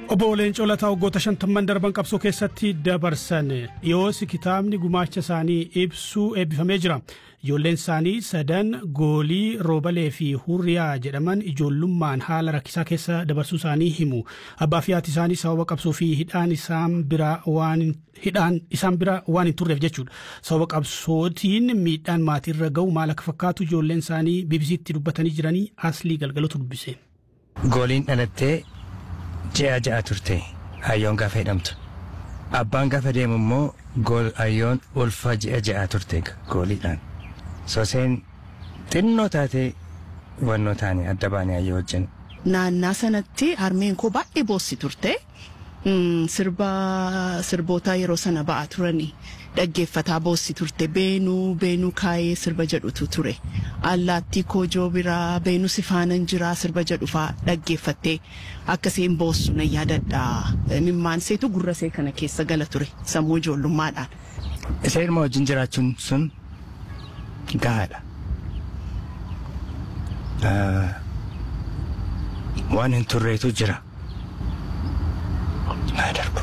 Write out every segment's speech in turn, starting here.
Obbo Leencoo Lataa waggoota shantamman darban qabsoo keessatti dabarsan dhiyoos kitaabni gumaacha isaanii ibsuu eebbifamee jira. Ijoolleen isaanii sadan goolii roobalee fi hurriyaa jedhaman ijoollummaan haala rakkisaa keessa dabarsuu isaanii himu. Abbaa fi haati isaanii sababa qabsoo fi hidhaan isaan biraa waan hidhaan isaan bira waan hin turreef jechuudha. Sababa qabsootiin miidhaan maatiirra ga'u maal akka fakkaatu ijoolleen isaanii BBC'tti dubbatanii jiranii aslii galgalotu dubbise. Gooliin dhalattee ji'a ja'a turte hayyoon gaafa hidhamtu. Abbaan gaafa deemu immoo gool hayyoon ulfa ji'a ja'a turte gooliidhaan. Soseen xinnoo taatee wannoo taane adda baane hayyoo wajjin. Naannaa sanatti harmeen koo baay'ee boossi turte. Sirba sirboota yeroo sana ba'aa turanii dhaggeeffataa boossi turte beenuu beenuu kaayee sirba jedhutu ture. Allaattii koojoo biraa beenuu sifaanan jiraa sirba jedhu faa dhaggeeffattee akkasiin boossu nan yaadadha. Mimmaan seetu gurra see kana keessa gala ture sammuu ijoollummaadhaan. Isa ilma wajjin jiraachuun sun gahaadha. Waan hin turreetu jira. Haa darbu.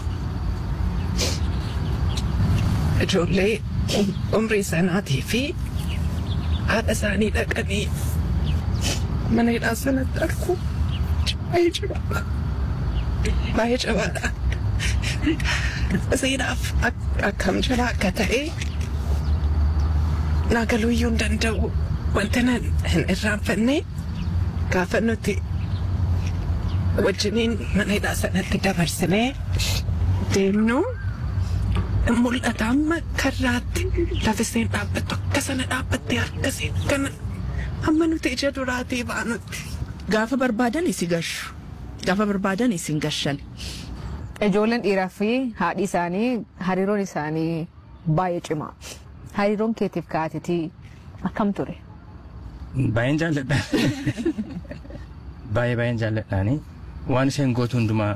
Ijoollee umrii sanaatii fi haadha isaanii dhaqanii mana hidhaa sanatti argu baay'ee cimaa baay'ee cimaadha. Seenaaf akkam jira akka ta'e naagaluuyyuu hin danda'u wanta nan hin irraanfanne gaafa nuti wajjiniin mana hidhaa sanatti dabarsinee deemnu mul'ata amma karraatti lafiseen dhaabbattu akka sana dhaabbattee akkasiin kana amma nuti ija duraatii baanutti. Gaafa barbaadan isi gashu. Gaafa barbaadan isin gashan. Ijoolleen dhiiraa fi haadhi isaanii hariiroon isaanii baay'ee cimaa. Hariiroon keetiif kaatitii akkam ture? Baay'een jaalladha. Baay'ee baay'een jaalladhaani. Waan isheen gootu hundumaa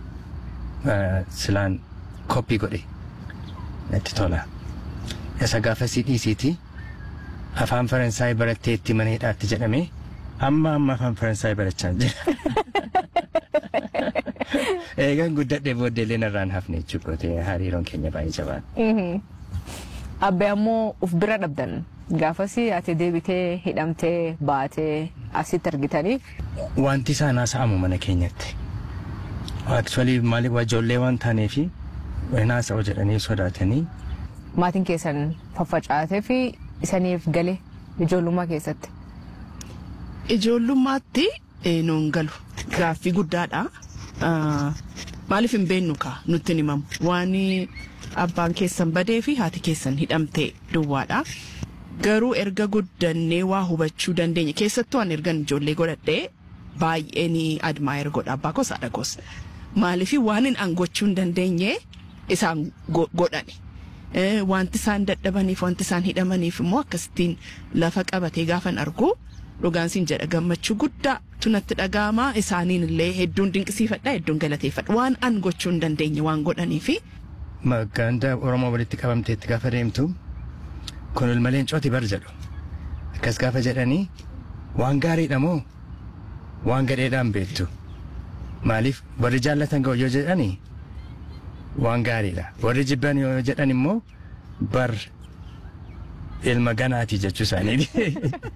silaan koppii godhe natti tola. Isa gaafa si dhiisiiti afaan Faransaay barattee itti mana hidhaatti jedhame amma amma afaan Faransaay barachaa jira. Eegan guddadhee booddeellee narraan hafne jechuudha hariiroon keenya baay'ee jabaadha. Abbee ammoo uf bira dhabdan gaafasi ati deebitee hidhamtee baatee asitti argitanii. Wanti isaan haasa'amu mana keenyatti. Actually maaliif ijoollee waan taaneefi haasa'u jedhanii sodaatanii. Maatiin keessan faffacaatee fi isaniif gale ijoollummaa keessatti. Ijoollummaatti nuun galu gaaffii guddaadha. Maaliif hin beennu kaa nutti himamu waan abbaan keessan badee fi haati keessan hidhamtee duwwaadha. Garuu erga guddannee waa hubachuu dandeenya keessattuu an ergan ijoollee godhadhee baay'ee ni admaayir godha abbaa koos haadha koos. Maaliif waan hin angochuu hin dandeenye isaan godhani. Wanti isaan dadhabaniif wanti isaan hidhamaniif immoo akkasittiin lafa qabatee gaafan argu dhugaan siin jedha gammachuu guddaa tunatti dhaga'ama isaaniin illee hedduun dinqisiifadha hedduun galateeffadha waan an gochuu hin dandeenye waan godhaniifi. Ganda Oromoo walitti qabamteetti gaafa deemtu kun ilma leencooti bar jedhu akkas gaafa jedhanii waan gaariidha moo waan gadheedhaan beektu maaliif warri jaallatan ga'u yoo jedhanii waan gaariidha warri jibban yoo jedhan immoo bar ilma ganaati jechuu isaaniiti.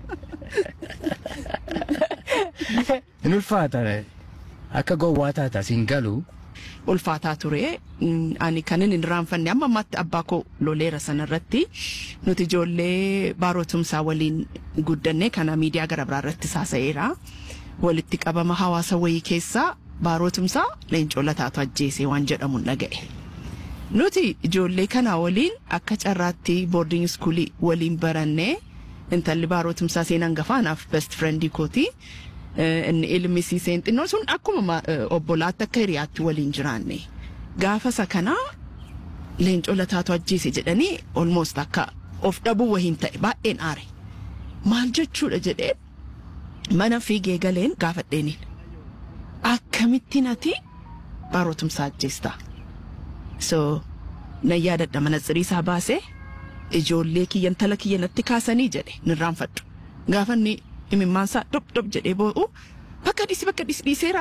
Hin ulfaata akka gowwaa taata siin galu. ulfaataa ture ani kanin hin raanfanne amma ammaatti abbaa koo loleera sanarratti nuti ijoollee baarotumsaa waliin guddanne kana miidiyaa gara biraa irratti saasa'eera walitti qabama hawaasa wayii keessaa baarotumsaa leencoo lataatu ajjeese waan jedhamu dhaga'e. Nuti ijoollee kana waliin akka carraatti boarding iskuulii waliin baranne intalli baarotumsaa seenan gafaanaaf best friendii kooti. inni ilmisiiseen xinnoon sun akkuma obbolaatti akka hiriyaatti waliin jiraanne gaafa isa kanaa leencoo lataatu ajjeese jedhanii almost akka of dhabuu wahiin ta'e baay'een aare maal jechuudha jedhee mana fiigee galeen gaafadheeniin akkamittiin ati baarotumsaa ajjeesta so nan yaadadha manatsirii isaa baasee ijoollee kiyyan tala kiyya natti kaasanii jedhe nirraanfadhu gaafa inni imimmaan isaa dhop dhop jedhee boo'u bakka dhiisi bakka dhiisi dhiiseera